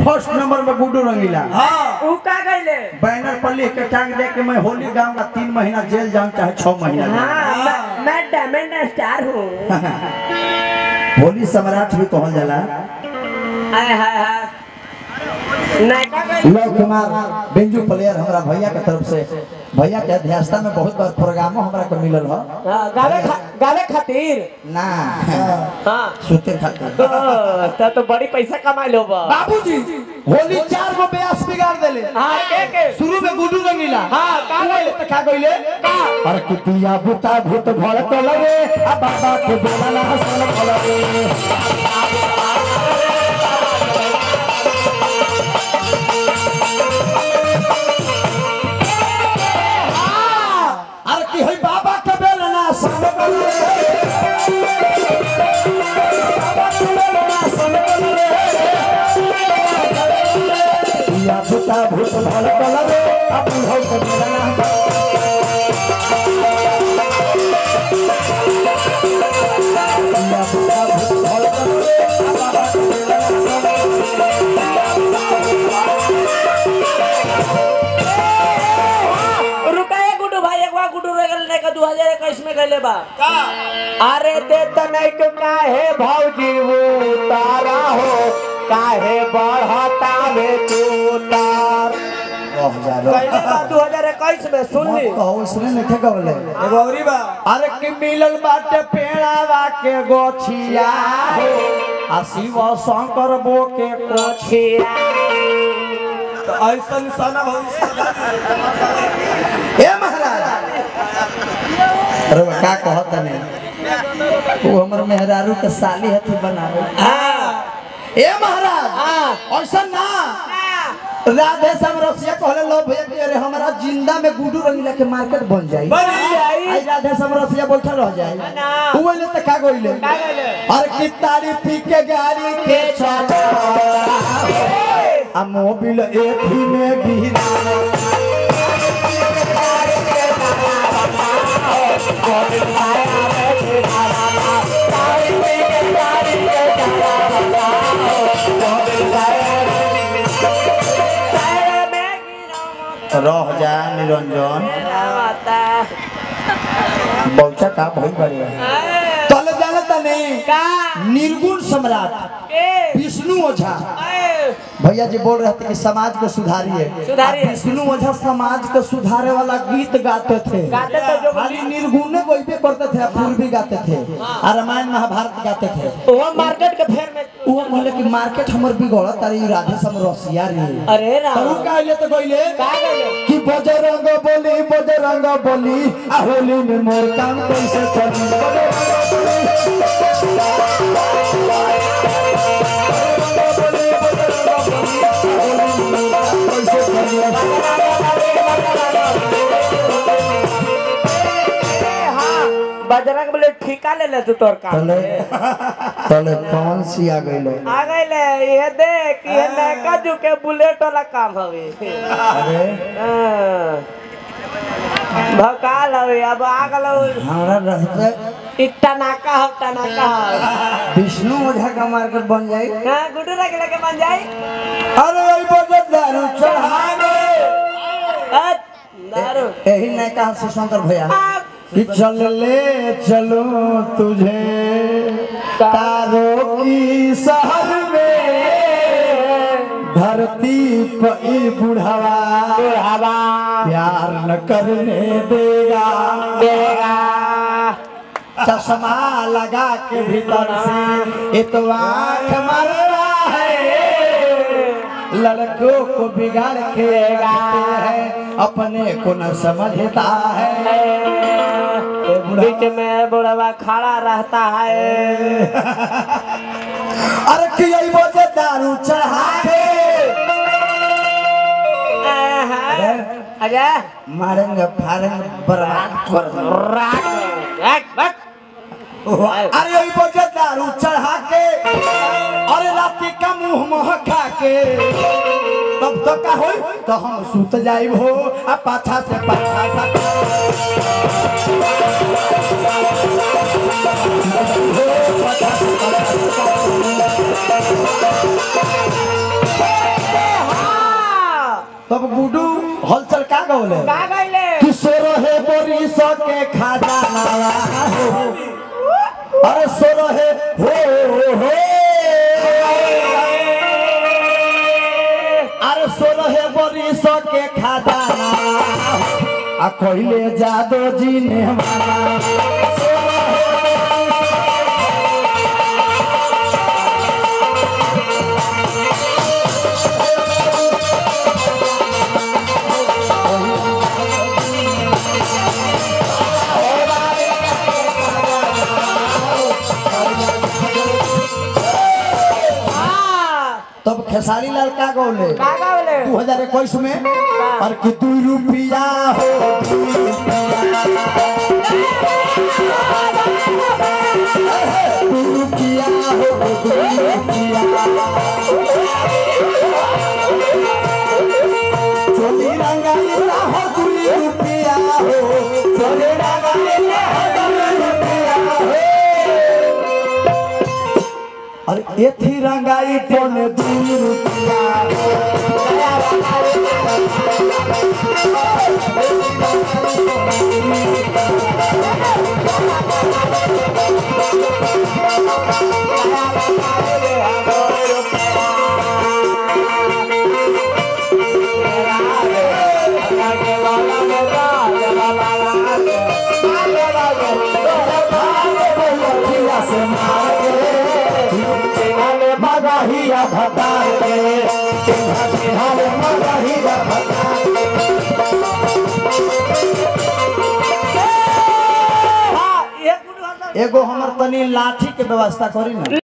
First number में गुड्डू रंगीला ऊ का गइले बैनर पर लिख के टांग दे के मैं होली गाऊंगा तीन महीना जेल जाऊं चाहे छह महीना जाऊं। हाँ मैं- मैं डायमंड स्टार हूँ होली सम्राट भी कहल जाला हाय हाय हाय नायका गइले लव कुमार बेंजू प्लेयर हमरा भैया के तरफ से भैया के अध्यक्षता में बहुत बार प्रोग्रामो हमरा के मिलल ह हाँ, गावे खा, गावे खातिर ना हाँ सुते खातिर ओ, तब तो बड़ी पैसा कमा लो बा बाबूजी होली चार गो ब्यास बिगाड़ देले हाँ के के शुरू में गुड्डू रंगीला हाँ, का गइले त का गइले का अरे कुतिया बुता भूत भड़ तो लगे आ बाबा के बोला ना हसन लगे अरे की होई बाबा के बेला ना सन लगे बाबा के बेला ना सन लगे कुतिया बुता भूत भड़ तो लगे आ बुढ़ऊ के बेला ना कुतिया बुता भूत भड़ तो लगे आ बाबा के बेला ना सन लगे रुका है गुड्डू भाई एक बार गुड्डू रह गए का 2021 में गए बा अरे दे तनई के काहे भौजी वो तारा हो काहे बढ़ता में तू तार गइले बा 2021 में सुन ली कहो इसने नहीं गवले एगो औरी बा अरे कि मिलल बाटे पेड़ावा के गोछिया हो आ शिव शंकर बो के कोछिया तो ऐसा निशाना भविष्य हे महाराज अरे वो का कहत नहीं वो हमर मेहरारू के साली हथी बनावे हां ए महाराज हां ऐसा ना राधे श्याम रसिया कहले लो भैया कि अरे हमारा जिंदा में गुडू रंगीला के मार्केट बन जाई बन जाई आई राधे श्याम रसिया बैठल रह जाई ना। उ ले त का गइले का गइले अरे की तारी पी के गाड़ी के चला आ मोबिल एथी में गिरा रह जा निरंजन बौचा का भइल बढ़िया तले जानता नहीं का निर्गुण सम्राट के विष्णु ओझा ए, भैया जी बोल रहे थे कि समाज को सुधारिए सुधारिए। अब विष्णु ओझा समाज को सुधारे वाला गीत गाते थे गाते तो जो खाली निर्गुण वही करते थे पूर्वी गाते थे और रामायण महाभारत गाते थे वो मार्केट के फेर में वो कहले कि मार्केट हमर बिगड़त अरे ई राधे सम रसिया रे अरे तो राम उ कहले तो कहले का गइले कि बजरंग बोली बजरंग बोली आ होली में मोर काम कैसे चली बजरंग बोली कैसे चली बजरंग बोले ठिका ले ले तू तोर काम तले तले कौन सी आ गइले आ गइले ये देख ये नैका जू के बुलेट वाला काम हवे अरे हाँ। भकाल हवे अब आ गलो हमरा रहते इ टनाका हो टनाका हो विष्णु ओझा का मार्केट बन जाई हाँ गुड्डू रख लगे बन जाई अरे ओई बजत दारू चढ़ावे अत, दारू यही नहीं कहा से शंकर भैया आ, कि चल ले चलो तुझे तारों की शहर में धरती पई बुढ़ावा हवा प्यार न करने देगा देगा चश्मा लगा के भीतर से एक आंख मार रहा है लड़कों को बिगाड़ के रखते हैं अपने को न समझता है बीच में बुढ़वा खड़ा रहता है अरे कि यही वजह दारू चढ़ा के अरे मारेंगे फाड़ेंगे बर्बाद कर देंगे राख राख राख अरे यही वजह दारू चढ़ा के अरे राती का मुंह महका के तब तो का होई तो हम सुत जाइब हो आ पाछा से पाछा सा तब गुडू हलचल का गौले का गइले किशोर है बोरी सौ के खजाना हो अरे सोर है हो हो अरे सोर है बोरी सौ के खजाना आ कहले जादो जी ने माना हां तब खेसारी लाल का गौले का गइले दू हजार इक्कीस में और कि दू रुपया हो दू रुपया दू रुपया हो दू रुपया चोली रंगाइला हो दू रुपया हो चोली रंगाइला हो दू रुपया हो अरे एथी रंगाई पौने दू रुपया हो मगहिया से मार के मगहिया भता के बिहार मगहिया भता हां एक गुडू हलचल एगो हमर तनी लाठी के व्यवस्था करी ना